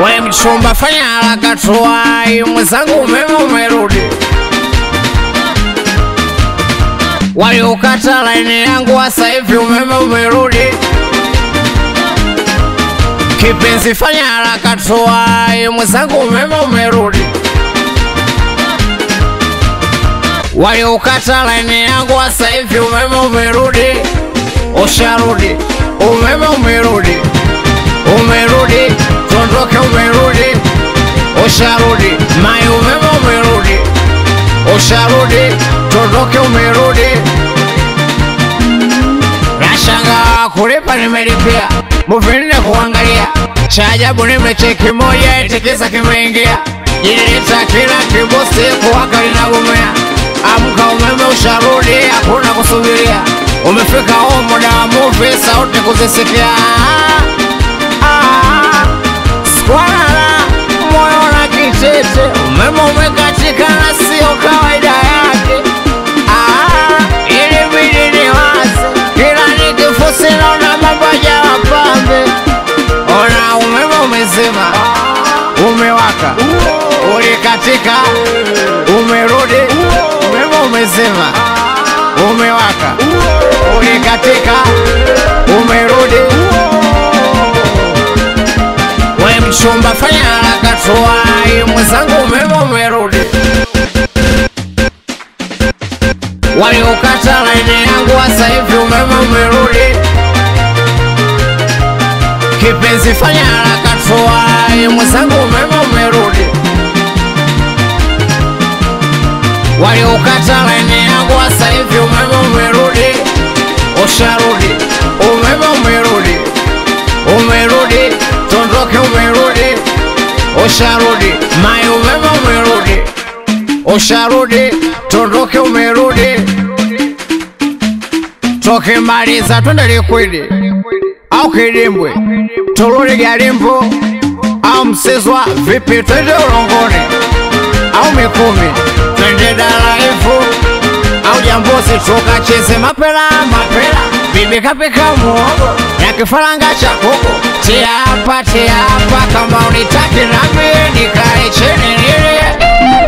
We mchumba, fanya haraka tuwai, mwenzangu umeme umerudi. Waliokata laini yangu sasa hivi umeme umerudi. Kipenzi, fanya haraka tuwai, mwenzangu umeme umerudi. Waliokata laini yangu sasa hivi umeme umerudi. Usharudi, umeme umerudi, umerudi, tondoke, umerudi, usharudi, mai, umeme umerudi, usharudi, tondoke, umerudi. Nashangaa kulipa, nimelipia muvinne kuangalia, cha ajabu nimecheki moja, eti kisa kimeingia, jililita kila kibosi kuwaka linagomea. Amka, umeme usharudi, hakuna kusubiria, umefika huu muda wa movie, sauti kuzisikia. Ah, Squalala, moyo na kitete, umeme umekatika na sio kawaida yake. Ah, ilibidi niwaze, kila nikifusi naona mambo hayawa pambe. Ona umeme umezima, umewaka, ulikatika, umerudi, umeme umezima, umewaka, ulikatika, umerudi. We mchumba, fanya haraka tuwai, mwenzangu umeme umerudi. Waliokata laini yangu sasa hivi umeme umerudi. Kipenzi, fanya haraka tuwai, mwenzangu umeme umerudi. Waliokata laini yangu sasa hivi umeme umerudi. Usharudi, umeme umerudi, umerudi, tondoke, umerudi, usharudi, mai, umeme umerudi, usharudi, tondoke, umerudi. Tukimaliza twende Likwidi au Kidimbwe, turudi Garimbo au Msizwa, vipi twende Ulongoni au Mikumi, twende Daraifu au Jambuzi, tukacheze mapela mapela, bibi kapika muogo na kifaranga cha kuku. Tia hapa tia hapa, kama unitaki nami nikae chini nilie.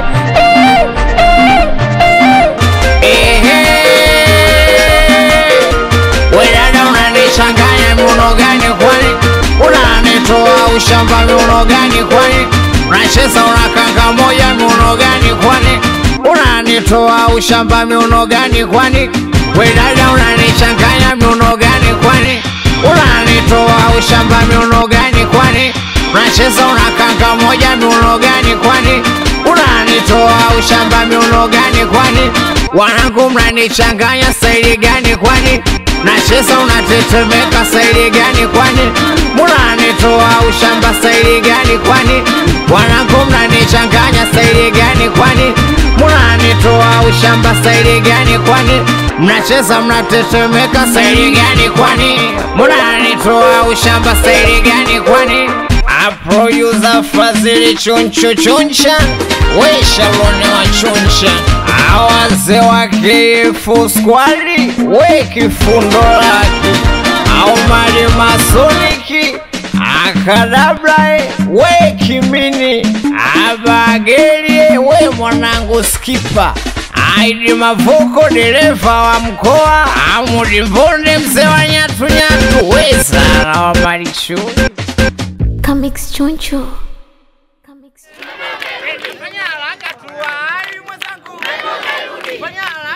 Ehe. We dada unanichanganya miuno gani kwani? Unanitoa ushamba miuno gani kwani? Unacheza unakanga moja miuno gani kwani? Unanitoa ushamba miuno gani kwani? We dada unanichanganya miuno gani kwani? Unanitoa ushamba miuno gani kwani? Unacheza unakanga moja miuno gani kwani? Unanitoa ushamba miuno gani kwani? Wanangu mnanichanganya staili gani kwani? Nacheza unatetemeka staili gani kwani? Munanitoa ushamba staili gani kwani? Wanangu mnanichanganya staili gani kwani? Munanitoa ushamba staili gani kwani? Mnacheza mnatetemeka staili gani kwani? Munanitoa ushamba staili gani kwani? Aproyuza Fadhili chunchu chuncha, we Sharoni wa chuncha, awaze wa kifu skwali, we kifundo laki, au mali masoniki, akadabrai, we kimini, abagelie, we mwanangu skipa, Aidi Mavuko, dereva wa mkoa, Amudi Mbonde, mzee wa nyatu nyatu, we Sara wa Marichuni. Comics Choncho. Comics Fanya haraka tu, ai mwenzangu. Fanya haraka.